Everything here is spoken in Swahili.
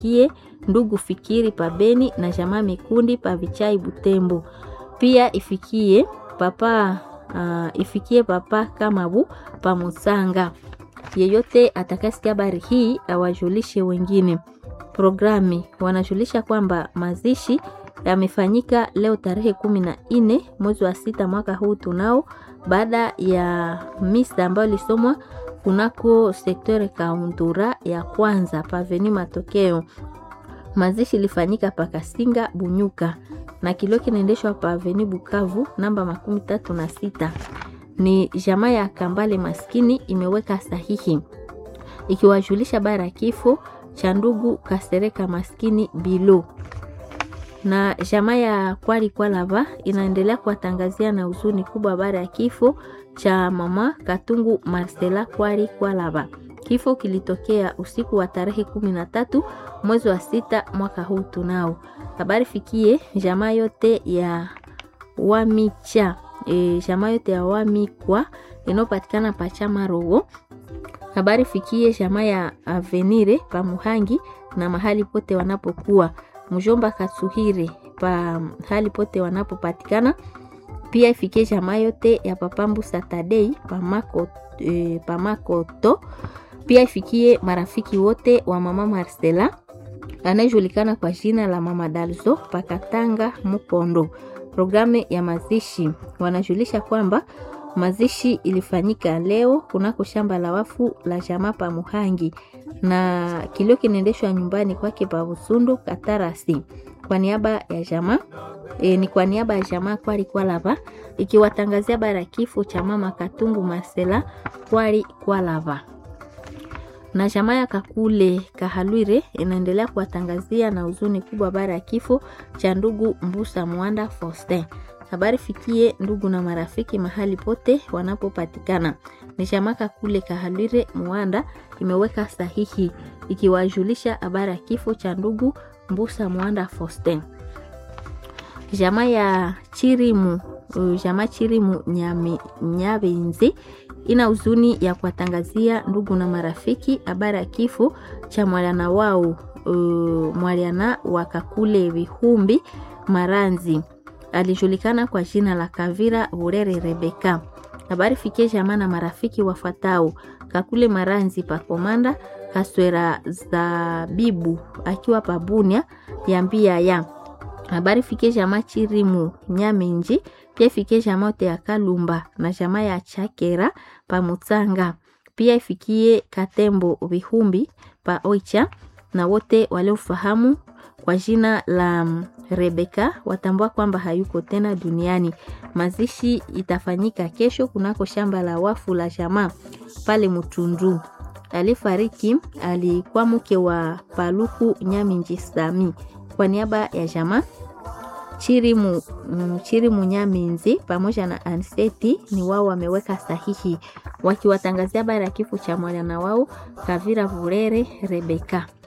ifikie ndugu Fikiri pa Beni na jamaa Mikundi pa Vichai Butembo. Pia ifikie papa uh, ifikie papa Kamabu pa Musanga. Yeyote atakasikia habari hii awajulishe wengine. Programi wanajulisha kwamba mazishi yamefanyika leo tarehe kumi na nne mwezi wa sita mwaka huu tunao, baada ya misa ambayo ilisomwa kunako sektore kaundura ya kwanza paveni Matokeo. Mazishi ilifanyika pakasinga Bunyuka na kilio kinaendeshwa paveni Bukavu namba makumi tatu na sita. Ni jamaa ya Kambale maskini imeweka sahihi ikiwajulisha bara ya kifo cha ndugu Kasereka maskini Bilo na jamaa ya Kwali Kwalava inaendelea kuwatangazia na huzuni kubwa baada ya kifo cha mama Katungu Marcela Kwali Kwalava. Kifo kilitokea usiku wa tarehe kumi na tatu mwezi wa sita mwaka huu tunao. Habari fikie jamaa yote ya Wamicha e, jamaa yote ya Wamikwa inayopatikana pachama rogo. Habari fikie jamaa ya Avenire pa Muhangi na mahali pote wanapokuwa mjomba Katsuhire pa hali pote wanapopatikana. Pia ifikie jamaa yote ya papambu Satadei pamako, e, pamakoto. Pia ifikie marafiki wote wa mama Marcela anayejulikana kwa jina la mama Dalzo pakatanga Mukondo. Programu ya mazishi wanajulisha kwamba mazishi ilifanyika leo kunako shamba la wafu la jamaa pa Muhangi na kilio kinaendeshwa nyumbani kwake pa Busundu Katarasi kwa niaba ya jamaa e, ni kwa niaba ya jamaa Kwali Kwalava ikiwatangazia bara kifo cha mama Katungu Marcela Kwali Kwalava na jamaa ya Kakule Kahalwire inaendelea kuwatangazia na huzuni kubwa bara ya kifo cha ndugu Mbusa Mwanda Faustin. Habari fikie ndugu na marafiki mahali pote wanapopatikana. Ni jamaa Kakule Kahalwire Mwanda imeweka sahihi ikiwajulisha habari ya kifo cha ndugu Mbusa Mwanda Faustin. Jamaa ya Chirimu, jamaa Chirimu Nyame, Nyabenzi ina huzuni ya kuwatangazia ndugu na marafiki habari ya kifo cha mwaliana wao uh, mwaliana wa Kakule Vihumbi Maranzi alijulikana kwa jina la Kavira Burere Rebeka. Habari fikie jamaa na marafiki wafatao Kakule Maranzi pa Komanda Kaswera Zabibu akiwa Pabunia yambia ya habari fikie jamaa Chirimu Nyamenji pia ifikie jamaa yote ya Kalumba na jamaa ya Chakera pa Mutsanga. Pia ifikie Katembo Vihumbi pa Oicha na wote waliofahamu kwa jina la Rebeka watambua kwamba hayuko tena duniani. Mazishi itafanyika kesho kunako shamba la wafu la jamaa pale Mutundu. Alifariki alikuwa mke wa Paluku Nyaminji Sami. Kwa niaba ya jamaa Chirimu, Chirimu Nyaminzi pamoja na Anseti ni wao wameweka sahihi wakiwatangazia habari ya kifo cha mwana wao Kavira Vurere Rebeka.